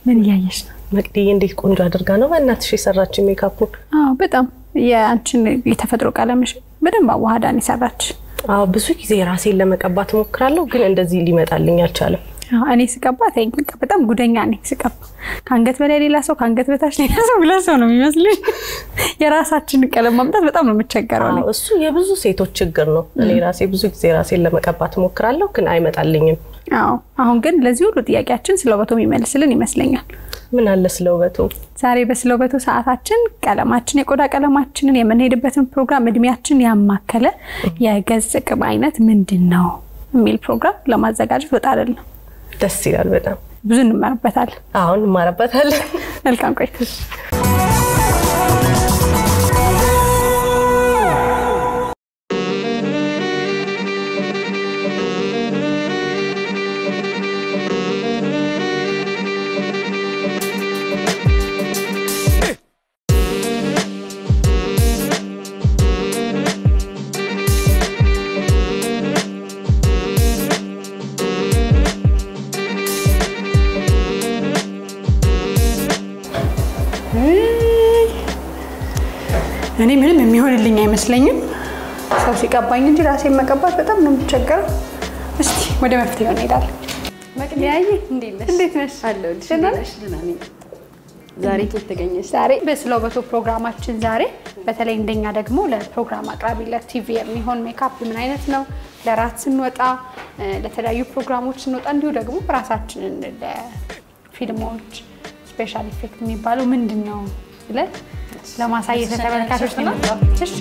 ምን እያየሽ ነው? መቅድዬ እንዴት ቆንጆ አድርጋ ነው በእናትሽ የሰራችው ሜካፑን። አዎ በጣም የአንቺን የተፈጥሮ ቀለምሽ በደንብ አዋህዳን የሰራች። አዎ ብዙ ጊዜ ራሴን ለመቀባት እሞክራለሁ፣ ግን እንደዚህ ሊመጣልኝ አልቻለም። አዎ፣ እኔ ስቀባ ተይኝ፣ በቃ በጣም ጉደኛ ነኝ ስቀባ። ከአንገት በላይ ሌላ ሰው፣ ከአንገት በታች ሌላ ሰው፣ ሁለት ሰው ነው የሚመስልኝ። የራሳችንን ቀለም ማምጣት በጣም ነው የምቸገረው እኔ። አዎ እሱ የብዙ ሴቶች ችግር ነው። እኔ ራሴ ብዙ ጊዜ ራሴን ለመቀባት እሞክራለሁ፣ ግን አይመጣልኝም። አዎ አሁን ግን ለዚህ ሁሉ ጥያቄያችን ስለ ውበቱ የሚመልስልን ይመስለኛል። ምን አለ ስለ ውበቱ ዛሬ በስለ ውበቱ ሰዓታችን ቀለማችን የቆዳ ቀለማችንን የምንሄድበትን ፕሮግራም እድሜያችን ያማከለ የገጽ ቅብ አይነት ምንድን ነው የሚል ፕሮግራም ለማዘጋጀት ወጣልን ነው። ደስ ይላል በጣም። ብዙ እንማርበታለን። አሁን እንማረበታለን። መልካም ቆይታ። እኔ ምንም የሚሆንልኝ አይመስለኝም ሰው ሲቀባኝ እንጂ ራሴን መቀባት በጣም ነው የምቸገረው። እስቲ ወደ መፍትሄው እንሄዳለን። መቅለያየ እንዴት ነሽ? አለሁልሽ። ደህና እንዴት ነሽ? ደህና ነኝ። ዛሬ ከየት ተገኘሽ? ዛሬ በስለ ውበቱ ፕሮግራማችን ዛሬ በተለይ እንደኛ ደግሞ ለፕሮግራም አቅራቢ ለቲቪ የሚሆን ሜካፕ ምን አይነት ነው፣ ለራት ስንወጣ እ፣ ለተለያዩ ፕሮግራሞች ስንወጣ እንዲሁ ደግሞ ራሳችንን ለፊልሞች ስፔሻል ኢፌክት የሚባለው ምንድን ነው ብለን ለማሳየት ለተመልካቾች ነው የመጣው። እሺ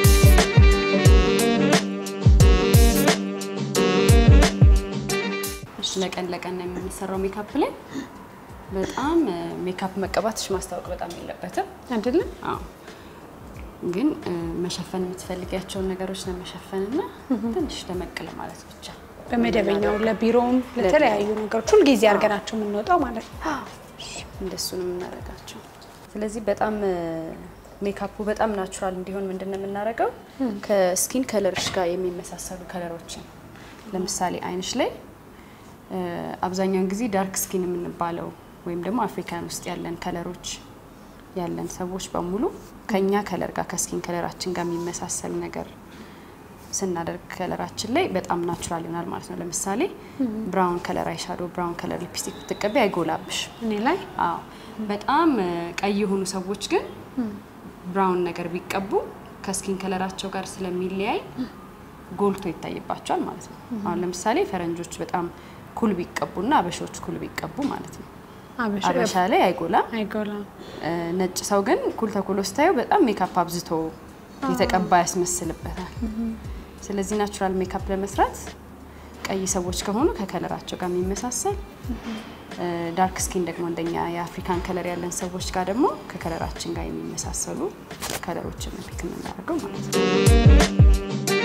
እሺ፣ ለቀን ለቀን ነው የምንሰራው ሜካፕ ላይ በጣም እ፣ ሜካፕ መቀባትሽ ማስታወቅ በጣም የለበትም። አይደለም አዎ፣ ግን እ፣ መሸፈን የምትፈልጊያቸውን ነገሮች ለመሸፈንና ትንሽ ደመቅ ለማለት ብቻ በመደበኛው ለቢሮውም ለተለያዩ ነገሮች ሁልጊዜ አድርገናቸው የምንወጣው ማለት ነው። እንደሱ ነው የምናደርጋቸው። ስለዚህ በጣም እ፣ ሜካፑ በጣም ናቹራል እንዲሆን ምንድን ነው የምናደርገው? ከስኪን ከለርሽ ጋር የሚመሳሰሉ ከለሮችን ለምሳሌ አይንሽ ላይ እ፣ አብዛኛውን ጊዜ ዳርክ ስኪን የምንባለው ወይም ደግሞ አፍሪካን ውስጥ ያለን ከለሮች ያለን ሰዎች በሙሉ ከኛ ከለር ጋር ከስኪን ከለራችን ጋር የሚመሳሰል ነገር ስናደርግ ከለራችን ላይ በጣም ናቹራል ይሆናል ማለት ነው። ለምሳሌ ብራውን ከለር አይሻዶ፣ ብራውን ከለር ሊፕስቲክ ብትቀቢ አይጎላብሽ። እኔ ላይ አዎ በጣም እ፣ ቀይ የሆኑ ሰዎች ግን ብራውን ነገር ቢቀቡ ከስኪን ከለራቸው ጋር ስለሚለያይ ጎልቶ ይታይባቸዋል ማለት ነው። አሁን ለምሳሌ ፈረንጆች በጣም ኩል ቢቀቡና አበሾች ኩል ቢቀቡ ማለት ነው አበሻ ላይ አይጎላም። አይጎላም። እ፣ ነጭ ሰው ግን ኩል ተኩሎ ስታዩ በጣም ሜካፕ አብዝቶ የተቀባ ያስመስልበታል። ስለዚህ ናቹራል ሜካፕ ለመስራት ቀይ ሰዎች ከሆኑ ከከለራቸው ጋር የሚመሳሰል እ፣ ዳርክ ስኪን ደግሞ እንደኛ የአፍሪካን ከለር ያለን ሰዎች ጋር ደግሞ ከከለራችን ጋር የሚመሳሰሉ ከለሮችን ነው ፒክ የምናደርገው ማለት ነው።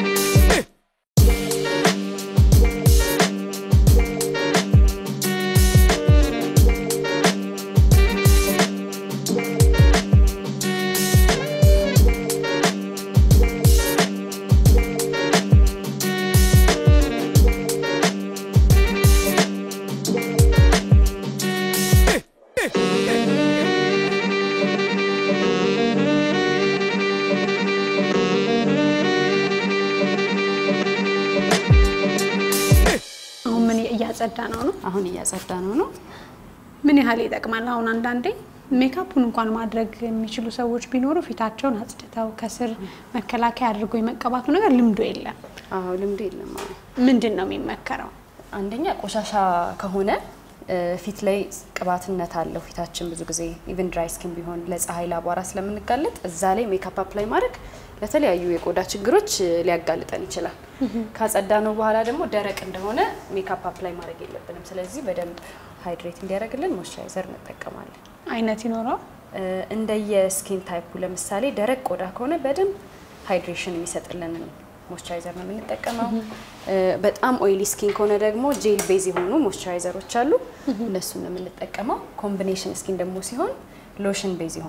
አሁን ምን እያጸዳ ነው ነው? አሁን እያጸዳ ነው ነው ምን ያህል ይጠቅማል? አሁን አንዳንዴ ሜካፑን እንኳን ማድረግ የሚችሉ ሰዎች ቢኖሩ ፊታቸውን አጽድተው ከስር መከላከያ አድርጎ የመቀባቱ ነገር ልምዶ የለም። አዎ ልምዱ የለም። አዎ ምንድን ነው የሚመከረው? አንደኛ ቆሻሻ ከሆነ እ፣ ፊት ላይ ቅባትነት አለው። ፊታችን ብዙ ጊዜ ኢቭን ድራይ ስኪን ቢሆን ለፀሐይ ለአቧራ ስለምንጋለጥ እዛ ላይ ሜካፕ አፕላይ ማድረግ ለተለያዩ የቆዳ ችግሮች እ፣ ሊያጋልጠን ይችላል። ካጸዳ ነው በኋላ ደግሞ ደረቅ እንደሆነ ሜካፕ አፕላይ ማድረግ የለብንም። ስለዚህ በደንብ ሃይድሬት እንዲያደርግልን ሞይስቸራይዘር እንጠቀማለን። አይነት ይኖረዋል። እ፣ እንደየ ስኪን ታይፑ ለምሳሌ ደረቅ ቆዳ ከሆነ በደንብ ሃይድሬሽን የሚሰጥልንን ሞይስቸራይዘር ነው የምንጠቀመው። እ፣ በጣም ኦይሊ ስኪን ከሆነ ደግሞ ጄል ቤዝ የሆኑ ሞይስቸራይዘሮች አሉ፣ እነሱን ነው የምንጠቀመው። ኮምቢኔሽን ስኪን ደግሞ ሲሆን ሎሽን ቤዝ የሆኑ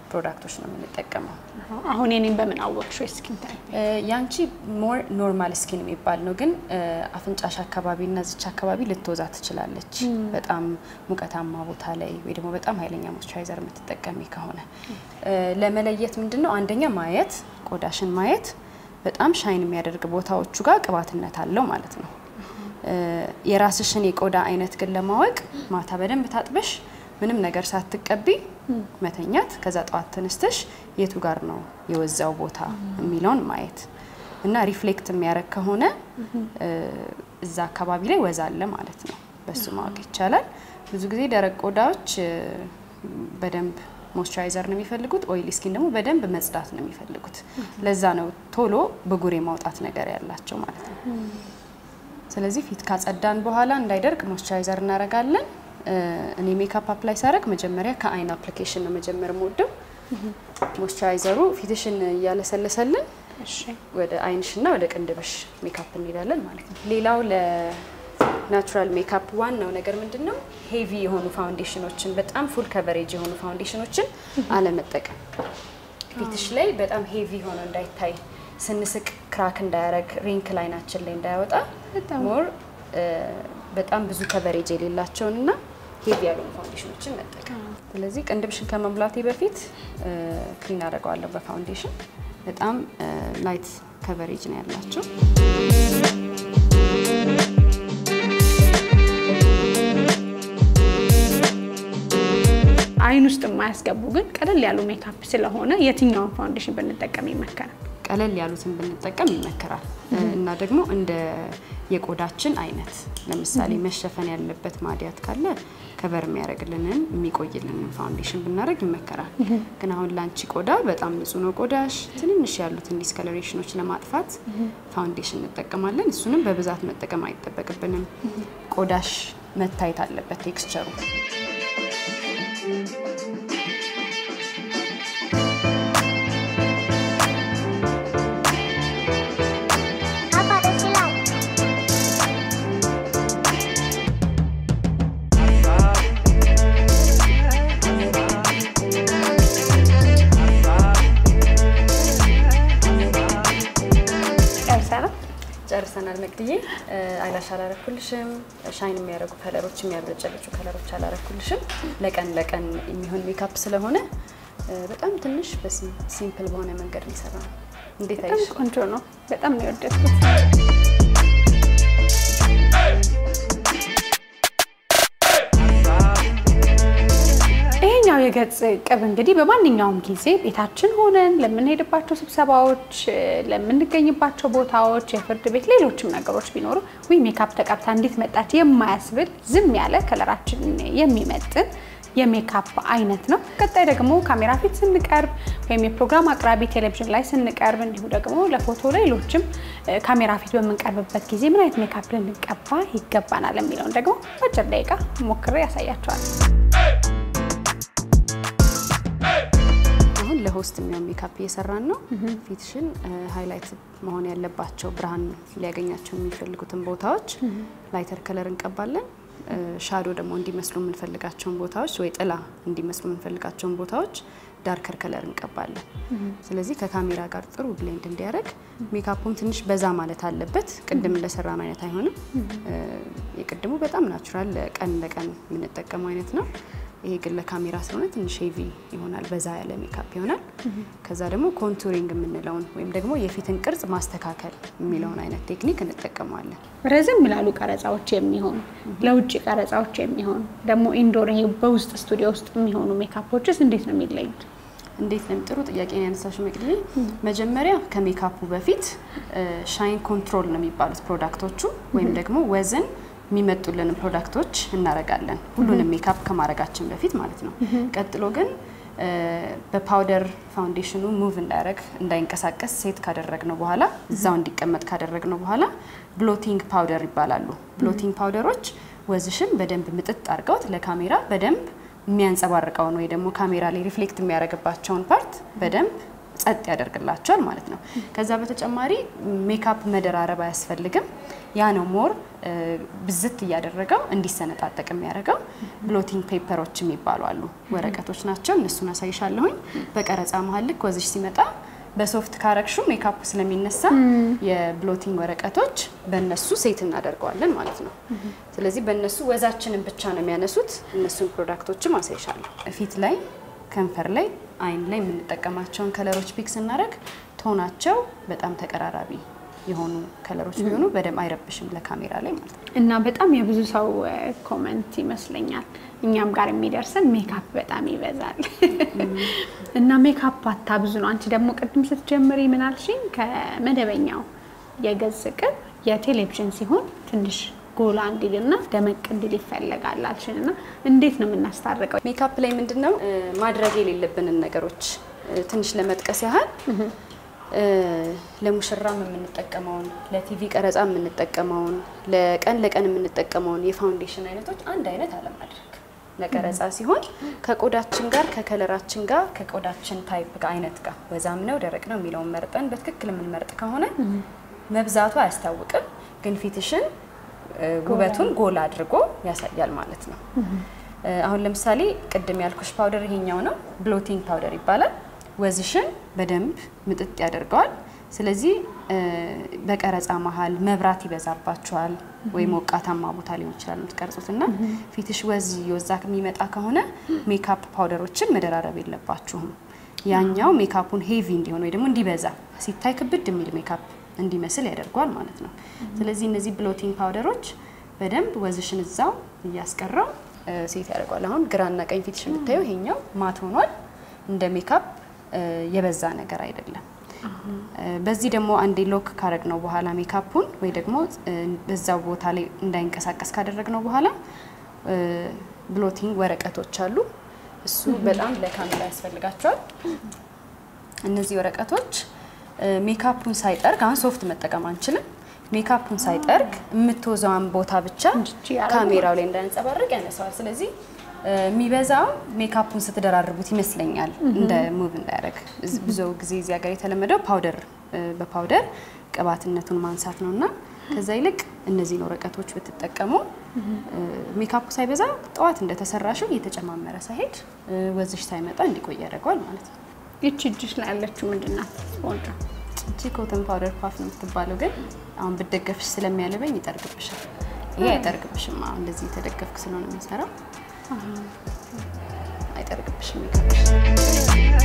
ፕሮዳክቶች ነው የምንጠቀመው። አሁን የኔን በምን አወቅሽ? ስኪን ታይፕ እ፣ ያንቺ ሞር ኖርማል ስኪን የሚባል ነው፣ ግን እ፣ አፍንጫሽ አካባቢ እና ዝች አካባቢ ልትወዛ ትችላለች። በጣም ሙቀታማ ቦታ ላይ ወይ ደግሞ በጣም ኃይለኛ ሞይስቸራይዘር የምትጠቀሚ ከሆነ እ፣ ለመለየት ምንድን ነው አንደኛ ማየት፣ ቆዳሽን ማየት በጣም ሻይን የሚያደርግ ቦታዎቹ ጋር ቅባትነት አለው ማለት ነው። እ፣ የራስሽን የቆዳ አይነት ግን ለማወቅ ማታ በደንብ ታጥበሽ ምንም ነገር ሳትቀቢ መተኛት፣ ከዛ ጠዋት ተነስተሽ የቱ ጋር ነው የወዛው ቦታ የሚለውን ማየት እና ሪፍሌክት የሚያደርግ ከሆነ እ፣ እዛ አካባቢ ላይ ወዛ አለ ማለት ነው። በሱ ማወቅ ይቻላል። ብዙ ጊዜ ደረቅ ቆዳዎች እ፣ በደንብ ሞይስቸራይዘር ነው የሚፈልጉት። ኦይሊ ስኪን ደግሞ በደንብ መጽዳት ነው የሚፈልጉት። ለዛ ነው ቶሎ ብጉር የማውጣት ነገር ያላቸው ማለት ነው። ስለዚህ ፊት ካጸዳን በኋላ እንዳይደርቅ ሞይስቸራይዘር እናደርጋለን። እ፣ እኔ ሜካፕ አፕላይ ሳደርግ መጀመሪያ ከአይን አፕሊኬሽን ነው መጀመር የምወደው። ሞይስቸራይዘሩ ፊትሽን እያለሰለሰልን እሺ ወደ አይንሽና ወደ ቅንድብሽ ሜካፕ እንሄዳለን ማለት ነው። ሌላው ለናቹራል ሜካፕ ዋናው ነገር ምንድን ነው? ሄቪ የሆኑ ፋውንዴሽኖችን በጣም ፉል ከቨሬጅ የሆኑ ፋውንዴሽኖችን አለመጠቀም። ፊትሽ ላይ በጣም ሄቪ ሆኖ እንዳይታይ፣ ስንስቅ ክራክ እንዳያረግ፣ ሪንክ ላይናችን ላይ እንዳያወጣ በጣም ሞር በጣም ብዙ ከቨሬጅ የሌላቸውን እና ሄቪ ያልሆኑ ፋውንዴሽኖችን መጠቀም። ስለዚህ ቅንድብሽን ከመሙላቴ በፊት ክሊን አደርገዋለሁ በፋውንዴሽን። በጣም ላይት ከቨሬጅ ነው ያላቸው። አይን ውስጥ የማያስገቡ ግን ቀለል ያሉ ሜካፕ ስለሆነ የትኛውን ፋውንዴሽን ብንጠቀም ይመከራል? ቀለል ያሉትን ብንጠቀም ይመከራል እና ደግሞ እንደ የቆዳችን አይነት ለምሳሌ መሸፈን ያለበት ማዲያት ካለ ከቨር የሚያደርግልንን የሚቆይልንን ፋውንዴሽን ብናደርግ ይመከራል። ግን አሁን ላንቺ ቆዳ በጣም ንጹህ ነው ቆዳሽ፣ ትንንሽ ያሉትን ዲስከለሬሽኖች ለማጥፋት ፋውንዴሽን እንጠቀማለን። እሱንም በብዛት መጠቀም አይጠበቅብንም። ቆዳሽ መታየት አለበት ቴክስቸሩ። ጨርሰናል። ጨርሰናል መቅድዬ። አይላሽ አላረኩልሽም። ሻይን የሚያደርጉ ከለሮች፣ የሚያብለጨልጩ ከለሮች አላረኩልሽም። ለቀን ለቀን የሚሆን ሜካፕ ስለሆነ በጣም ትንሽ በሲምፕል በሆነ መንገድ ነው የሰራነው። እንዴት በጣም አይሽ? ቆንጆ ነው። በጣም ነው የወደድኩት። ይሄኛው የገጽ ቅብ እንግዲህ በማንኛውም ጊዜ ቤታችን ሆነን ለምንሄድባቸው ስብሰባዎች፣ ለምንገኝባቸው ቦታዎች፣ የፍርድ ቤት፣ ሌሎችም ነገሮች ቢኖሩ ዊ ሜካፕ ተቀብታ እንዴት መጣች የማያስብል ዝም ያለ ከለራችንን የሚመጥን የሜካፕ አይነት ነው። ቀጣይ ደግሞ ካሜራ ፊት ስንቀርብ ወይም የፕሮግራም አቅራቢ ቴሌቪዥን ላይ ስንቀርብ እንዲሁ ደግሞ ለፎቶ ሌሎችም እ፣ ካሜራ ፊት በምንቀርብበት ጊዜ ምን አይነት ሜካፕ ልንቀባ ይገባናል የሚለውን ደግሞ በአጭር ደቂቃ ሞክሬ ያሳያቸዋል። አሁን ለሆስት የሚሆን ሜካፕ እየሰራን ነው። ፊትሽን ሃይላይት መሆን ያለባቸው ብርሃን ሊያገኛቸው የሚፈልጉትን ቦታዎች ላይተር ከለር እንቀባለን። ሻዶ ደግሞ እንዲመስሉ የምንፈልጋቸውን ቦታዎች ወይ ጥላ እንዲመስሉ የምንፈልጋቸውን ቦታዎች ዳርከር ከለር እንቀባለን። ስለዚህ ከካሜራ ጋር ጥሩ ብሌንድ እንዲያደርግ ሜካፑም ትንሽ በዛ ማለት አለበት። ቅድም እንደሰራን አይነት አይሆንም። የቅድሙ በጣም ናቹራል ቀን ለቀን የምንጠቀመው አይነት ነው። ይሄ ግን ለካሜራ ስለሆነ ትንሽ ሄቪ ይሆናል፣ በዛ ያለ ሜካፕ ይሆናል። ከዛ ደግሞ ኮንቱሪንግ የምንለውን ወይም ደግሞ የፊትን ቅርጽ ማስተካከል የሚለውን አይነት ቴክኒክ እንጠቀመዋለን። ረዘም ላሉ ቀረጻዎች የሚሆኑ ለውጭ ቀረጻዎች የሚሆኑ ደግሞ ኢንዶር ይሄ በውስጥ ስቱዲዮ ውስጥ የሚሆኑ ሜካፖችስ እንዴት ነው የሚለዩት? እንዴት ነው? ጥሩ ጥያቄ ነው ያነሳሽው መቅደሌ። መጀመሪያ ከሜካፑ በፊት ሻይን ኮንትሮል ነው የሚባሉት ፕሮዳክቶቹ ወይም ደግሞ ወዝን የሚመጡልን ፕሮዳክቶች እናረጋለን፣ ሁሉንም ሜካፕ ከማድረጋችን በፊት ማለት ነው። ቀጥሎ ግን በፓውደር ፋውንዴሽኑ ሙቭ እንዳያደረግ እንዳይንቀሳቀስ ሴት ካደረግነው በኋላ እዛው እንዲቀመጥ ካደረግነው በኋላ ብሎቲንግ ፓውደር ይባላሉ። ብሎቲንግ ፓውደሮች ወዝሽን በደንብ ምጥጥ አድርገውት ለካሜራ በደንብ የሚያንጸባርቀውን ወይ ደግሞ ካሜራ ላይ ሪፍሌክት የሚያደርግባቸውን ፓርት በደንብ ጸጥ ያደርግላቸዋል ማለት ነው። ከዛ በተጨማሪ ሜካፕ መደራረብ አያስፈልግም። ያ ነው ሞር ብዝት እያደረገው እንዲሰነጣጠቅ የሚያደርገው። ብሎቲንግ ፔፐሮች የሚባሉ አሉ፣ ወረቀቶች ናቸው። እነሱን አሳይሻለሁኝ። በቀረጻ መሀል ልክ ወዝሽ ሲመጣ በሶፍት ካረግሹ ሜካፑ ስለሚነሳ የብሎቲንግ ወረቀቶች በእነሱ ሴት እናደርገዋለን ማለት ነው። ስለዚህ በእነሱ ወዛችንን ብቻ ነው የሚያነሱት። እነሱን ፕሮዳክቶችም አሳይሻለሁ። ፊት ላይ፣ ከንፈር ላይ፣ አይን ላይ የምንጠቀማቸውን ከለሮች ፒክ ስናደርግ ቶናቸው በጣም ተቀራራቢ የሆኑ ከለሮች ቢሆኑ በደንብ አይረብሽም ለካሜራ ላይ ማለት ነው። እና በጣም የብዙ ሰው ኮመንት ይመስለኛል እኛም ጋር የሚደርሰን ሜካፕ በጣም ይበዛል እና ሜካፕ አታብዙ ነው። አንቺ ደግሞ ቅድም ስትጀምሪ ምን አልሽኝ? ከመደበኛው የገጽ ቅብ የቴሌቪዥን ሲሆን ትንሽ ጎላ እንዲልና ደመቅ እንዲል ይፈለጋል አልሽን እና እንዴት ነው የምናስታርቀው? ሜካፕ ላይ ምንድን ነው ማድረግ የሌለብንን ነገሮች ትንሽ ለመጥቀስ ያህል ለሙሽራም የምንጠቀመውን ለቲቪ ቀረጻ የምንጠቀመውን ለቀን ለቀን የምንጠቀመውን የፋውንዴሽን አይነቶች አንድ አይነት አለማድረግ ለቀረጻ ሲሆን ከቆዳችን ጋር ከከለራችን ጋር ከቆዳችን ታይፕ ጋር አይነት ጋር ወዛም ነው ደረቅ ነው የሚለውን መርጠን በትክክል የምንመርጥ ከሆነ መብዛቱ አያስታውቅም፣ ግን ፊትሽን ውበቱን ጎላ አድርጎ ያሳያል ማለት ነው። አሁን ለምሳሌ ቅድም ያልኩሽ ፓውደር ይሄኛው ነው፣ ብሎቲንግ ፓውደር ይባላል። ወዝሽን በደንብ ምጥጥ ያደርገዋል። ስለዚህ በቀረጻ መሀል መብራት ይበዛባቸዋል ወይ ሞቃታማ ቦታ ሊሆን ይችላል የምትቀርጹት እና ፊትሽ ወዝ የወዛ የሚመጣ ከሆነ ሜካፕ ፓውደሮችን መደራረብ የለባችሁም። ያኛው ሜካፑን ሄቪ እንዲሆን ወይ ደግሞ እንዲበዛ ሲታይ ክብድ የሚል ሜካፕ እንዲመስል ያደርገዋል ማለት ነው። ስለዚህ እነዚህ ብሎቲንግ ፓውደሮች በደንብ ወዝሽን እዛው እያስቀረው ሴት ያደርገዋል። አሁን ግራና ቀኝ ፊትሽ የምታየው ይሄኛው ማት ሆኗል። እንደ ሜካፕ የበዛ ነገር አይደለም። በዚህ ደግሞ አንዴ ሎክ ካረግ ነው በኋላ ሜካፑን ወይ ደግሞ በዛው ቦታ ላይ እንዳይንቀሳቀስ ካደረግ ነው በኋላ ብሎቲንግ ወረቀቶች አሉ። እሱ በጣም ለካሜራ ያስፈልጋቸዋል። እነዚህ ወረቀቶች ሜካፑን ሳይጠርግ አሁን ሶፍት መጠቀም አንችልም። ሜካፑን ሳይጠርግ የምትወዛውን ቦታ ብቻ ካሜራው ላይ እንዳያንጸባርቅ ያነሳዋል። ስለዚህ የሚበዛው ሜካፑን ስትደራርቡት ይመስለኛል እንደ ሙቭ እንዳያደርግ። ብዙ ጊዜ እዚህ ሀገር የተለመደው ፓውደር በፓውደር ቅባትነቱን ማንሳት ነው እና ከዛ ይልቅ እነዚህን ወረቀቶች ብትጠቀሙ ሜካፑ ሳይበዛ ጠዋት እንደተሰራሽው እየተጨማመረ ሳይሄድ ወዝሽ ሳይመጣ እንዲቆይ ያደርገዋል ማለት ነው። ይቺ እጅሽ ላይ ያለችው ምንድን ናት? ስፖንጅ እቺ ኮተን ፓውደር ፓፍ ነው የምትባለው፣ ግን አሁን ብደገፍሽ ስለሚያለበኝ ይጠርግብሻል። ይሄ አይጠርግብሽም። አሁን እንደዚህ የተደገፍክ ስለሆነ የሚሰራው አይጠርግብሽም ሜካፕሽ።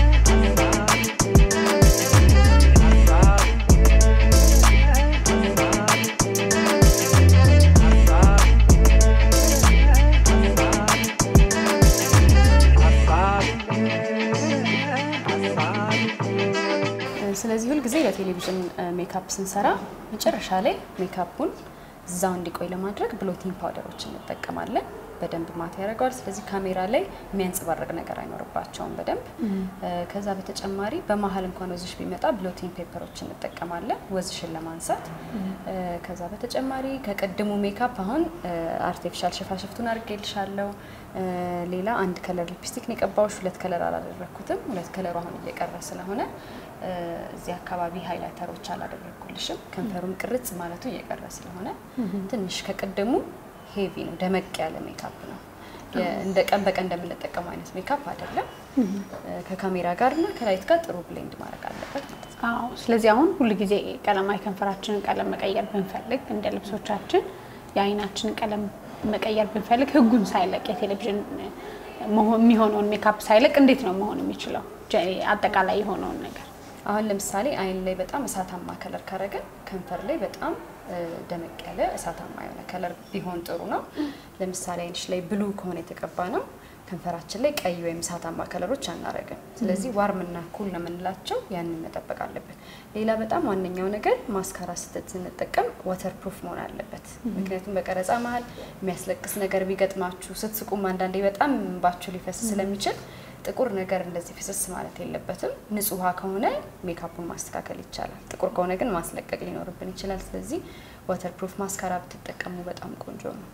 ስለዚህ ሁልጊዜ በቴሌቪዥን ሜካፕ ስንሰራ መጨረሻ ላይ ሜካፑን እዛው እንዲቆይ ለማድረግ ብሎቲንግ ፓውደሮች እንጠቀማለን። በደንብ ማት ያደርገዋል። ስለዚህ ካሜራ ላይ የሚያንጸባርቅ ነገር አይኖርባቸውም በደንብ ከዛ በተጨማሪ በመሀል እንኳን ወዝሽ ቢመጣ ብሎቲንግ ፔፐሮች እንጠቀማለን ወዝሽን ለማንሳት። ከዛ በተጨማሪ ከቅድሙ ሜካፕ አሁን አርቲፊሻል ሽፋሽፍቱን አድርጌልሻለሁ። ሌላ አንድ ከለር ሊፕስቲክ ነው የቀባሁሽ። ሁለት ከለር አላደረግኩትም። ሁለት ከለሩ አሁን እየቀረ ስለሆነ እዚህ አካባቢ ሃይላይተሮች አላደረግኩልሽም። ከንፈሩም ቅርጽ ማለቱ እየቀረ ስለሆነ ትንሽ ከቅድሙ ሄቪ ነው፣ ደመቅ ያለ ሜካፕ ነው። እንደ ቀን በቀን እንደምንጠቀመው አይነት ሜካፕ አይደለም። ከካሜራ ጋር እና ከላይት ጋር ጥሩ ብሌንድ ማድረግ አለበት ማለት ነው። አዎ። ስለዚህ አሁን ሁሉ ጊዜ ቀለማዊ ከንፈራችንን ቀለም መቀየር ብንፈልግ እንደ ልብሶቻችን የአይናችንን ቀለም መቀየር ብንፈልግ ህጉን ሳይለቅ የቴሌቪዥን የሚሆነውን ሜካፕ ሳይለቅ እንዴት ነው መሆን የሚችለው? አጠቃላይ የሆነውን ነገር አሁን ለምሳሌ አይን ላይ በጣም እሳታማ ከለር ካረግን ከንፈር ላይ በጣም ደመቅ ያለ እሳታማ የሆነ ከለር ቢሆን ጥሩ ነው። ለምሳሌ አይንሽ ላይ ብሉ ከሆነ የተቀባ ነው ከንፈራችን ላይ ቀይ ወይም እሳታማ ከለሮች አናረግም። ስለዚህ ዋርምና ኩል ነው የምንላቸው፣ ያንን መጠበቅ አለበት። ሌላ በጣም ዋነኛው ነገር ማስካራ ስተት ስንጠቀም ዋተር ፕሩፍ መሆን አለበት። ምክንያቱም በቀረጻ መሀል የሚያስለቅስ ነገር ቢገጥማችሁ ስትስቁም አንዳንዴ በጣም እንባችሁ ሊፈስ ስለሚችል ጥቁር ነገር እንደዚህ ፍስስ ማለት የለበትም። ንጹህ ውሃ ከሆነ ሜካፑን ማስተካከል ይቻላል። ጥቁር ከሆነ ግን ማስለቀቅ ሊኖርብን ይችላል። ስለዚህ ዋተር ፕሩፍ ማስካራ ብትጠቀሙ በጣም ቆንጆ ነው።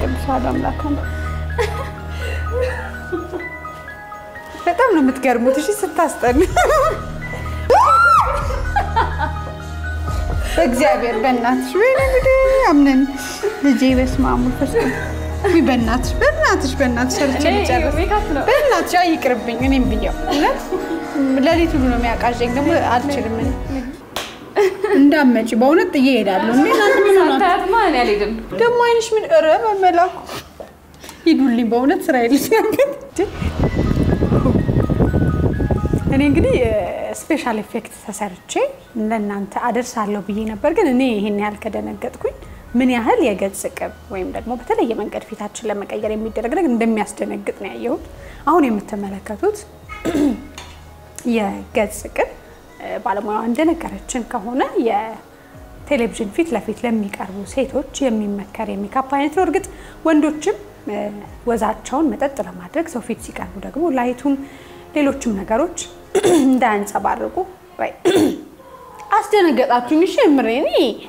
ቅዱስ አሐዱ አምላክ አሜን። በጣም ነው የምትገርሙት። እሺ ስታስጠሉ በእግዚአብሔር በእናትሽ ወይኔ ጉዴ አምነን ልጄ በስመ አብ ወመንፈስ ቅዱስ ውይ በእናትሽ በእናትሽ በእናትሽ ሰርቼ ልጨርስ ሜካፕ ነው። በእናትሽ አይ ይቅርብኝ እኔም ብየው እውነት ሌሊት ሁሉ ነው የሚያቃዠኝ ደግሞ አልችልም እኔ እንዳመጪ በእውነት ጥዬ እሄዳለሁ እንዴ አንድ ምን ሆናችሁ ሳታያትማ እኔ አልሄድም። ደግሞ አይንሽ ምን ኧረ በመላኩ ሂዱልኝ በእውነት ስራ የለኝም እኔ እንግዲህ ስፔሻል ኤፌክት ተሰርቼ ለእናንተ አደርሳለሁ ብዬ ነበር ግን እኔ ይሄን ያህል ከደነገጥኩኝ ምን ያህል የገጽ ቅብ ወይም ደግሞ በተለየ መንገድ ፊታችን ለመቀየር የሚደረግ ነገር እንደሚያስደነግጥ ነው ያየሁት አሁን የምትመለከቱት የገጽ ቅብ ባለሙያዋ እንደነገረችን ከሆነ የቴሌቪዥን ፊት ለፊት ለሚቀርቡ ሴቶች የሚመከር የሜካፕ አይነት ነው። እርግጥ ወንዶችም ወዛቸውን መጠጥ ለማድረግ ሰው ፊት ሲቀርቡ ደግሞ ላይቱም ሌሎችም ነገሮች እንዳያንጸባርቁ ወይ አስደነገጣችሁኝ። እሺ የምሬ እኔ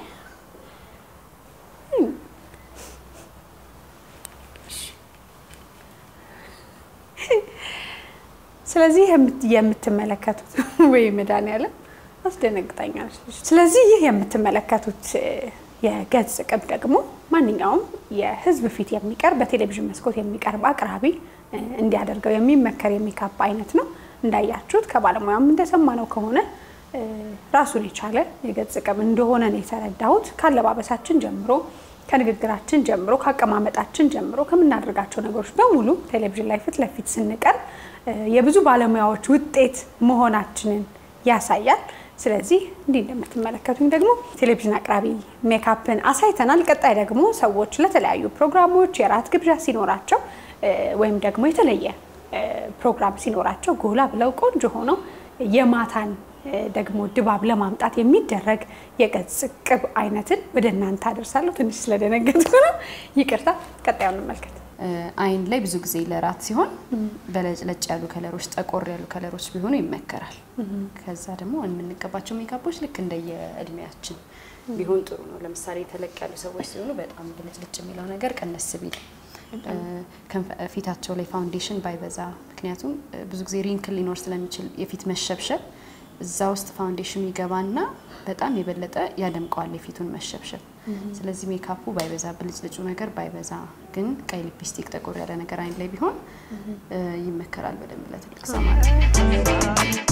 ስለዚህ የምትመለከቱት ወይ መድኃኒዓለም አስደነግጣኛለች። ስለዚህ ይህ የምትመለከቱት የገጽ ቅብ ደግሞ ማንኛውም የሕዝብ ፊት የሚቀርብ በቴሌቪዥን መስኮት የሚቀርብ አቅራቢ እንዲያደርገው የሚመከር የሜካፕ አይነት ነው። እንዳያችሁት ከባለሙያም እንደሰማነው ከሆነ ራሱን የቻለ የገጽ ቅብ እንደሆነ ነው የተረዳሁት። ካለባበሳችን ጀምሮ፣ ከንግግራችን ጀምሮ፣ ከአቀማመጣችን ጀምሮ ከምናደርጋቸው ነገሮች በሙሉ ቴሌቪዥን ላይ ፊት ለፊት ስንቀርብ የብዙ ባለሙያዎች ውጤት መሆናችንን ያሳያል። ስለዚህ እንዲህ እንደምትመለከቱኝ ደግሞ ቴሌቪዥን አቅራቢ ሜካፕን አሳይተናል። ቀጣይ ደግሞ ሰዎች ለተለያዩ ፕሮግራሞች የራት ግብዣ ሲኖራቸው ወይም ደግሞ የተለየ ፕሮግራም ሲኖራቸው ጎላ ብለው ቆንጆ ሆነው የማታን ደግሞ ድባብ ለማምጣት የሚደረግ የገጽ ቅብ አይነትን ወደ እናንተ አደርሳለሁ። ትንሽ ስለደነገጥኩ ነው፣ ይቅርታ። ቀጣዩን እንመልከት። አይን ላይ ብዙ ጊዜ ለራት ሲሆን በለጭለጭ ያሉ ከለሮች፣ ጠቆር ያሉ ከለሮች ቢሆኑ ይመከራል። ከዛ ደግሞ የምንቀባቸው ሜካፖች ልክ እንደየእድሜያችን ቢሆን ጥሩ ነው። ለምሳሌ ተለቅ ያሉ ሰዎች ሲሆኑ በጣም ብልጭልጭ የሚለው ነገር ቀነስ ቢል፣ ፊታቸው ላይ ፋውንዴሽን ባይበዛ፣ ምክንያቱም ብዙ ጊዜ ሪንክል ሊኖር ስለሚችል የፊት መሸብሸብ እዛ ውስጥ ፋውንዴሽኑ ይገባና በጣም የበለጠ ያደምቀዋል የፊቱን መሸብሸብ። ስለዚህ ሜካፑ ባይበዛ ብልጭልጩ ነገር ባይበዛ፣ ግን ቀይ ሊፕስቲክ ጠቆር ያለ ነገር አይን ላይ ቢሆን ይመከራል በደንብ ለትልቅ ሰው ማለት ነው።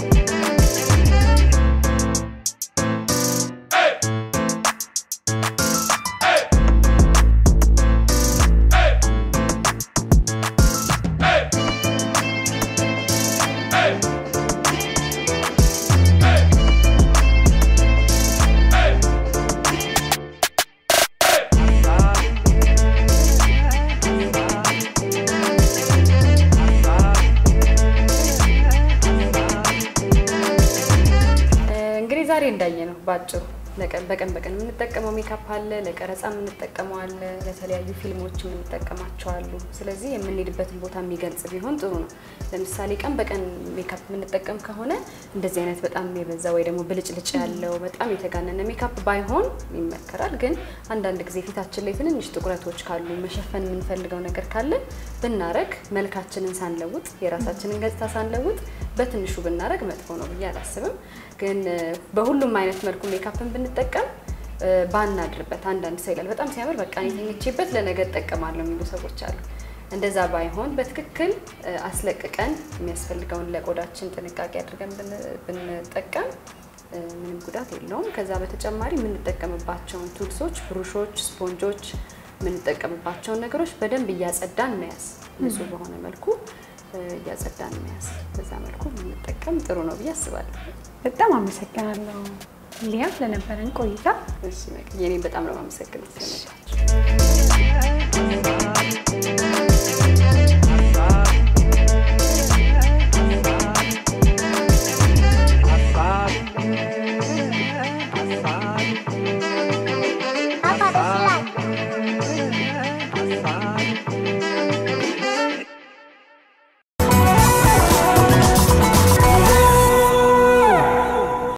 እንግዲህ ዛሬ እንዳየ ነው ባጭሩ በቀን በቀን የምንጠቀመው ሜካፕ አለ፣ ለቀረጻ የምንጠቀመው አለ፣ ለተለያዩ ፊልሞች የምንጠቀማቸው አሉ። ስለዚህ የምንሄድበትን ቦታ የሚገልጽ ቢሆን ጥሩ ነው። ለምሳሌ ቀን በቀን ሜካፕ የምንጠቀም ከሆነ እንደዚህ አይነት በጣም የበዛ ወይ ደግሞ ብልጭልጭ ያለው በጣም የተጋነነ ሜካፕ ባይሆን ይመከራል። ግን አንዳንድ ጊዜ ፊታችን ላይ ትንንሽ ጥቁረቶች ካሉ መሸፈን የምንፈልገው ነገር ካለ ብናረግ መልካችንን ሳንለውጥ የራሳችንን ገጽታ ሳንለውጥ በትንሹ ብናረግ መጥፎ ነው ብዬ አላስብም። ግን በሁሉም አይነት መልኩ ሜካፕን ብንጠቀም ባናድርበት። አንዳንድ ሰው ይላል በጣም ሲያምር በቃ እኔ ተኝቼበት ለነገ እጠቀማለሁ የሚሉ ሰዎች አሉ። እንደዛ ባይሆን በትክክል አስለቅቀን የሚያስፈልገውን ለቆዳችን ጥንቃቄ አድርገን ብንጠቀም ምንም ጉዳት የለውም። ከዛ በተጨማሪ የምንጠቀምባቸውን ቱልሶች፣ ብሩሾች፣ ስፖንጆች የምንጠቀምባቸውን ነገሮች በደንብ እያጸዳን መያዝ ንጹህ በሆነ መልኩ እያጸዳን መያዝ በዛ መልኩ ብንጠቀም ጥሩ ነው ብዬ አስባለሁ። በጣም አመሰግናለሁ ሊያ ለነበረን ቆይታ። እሺ፣ የኔም በጣም ነው የማመሰግነው ስለመጣችሁ።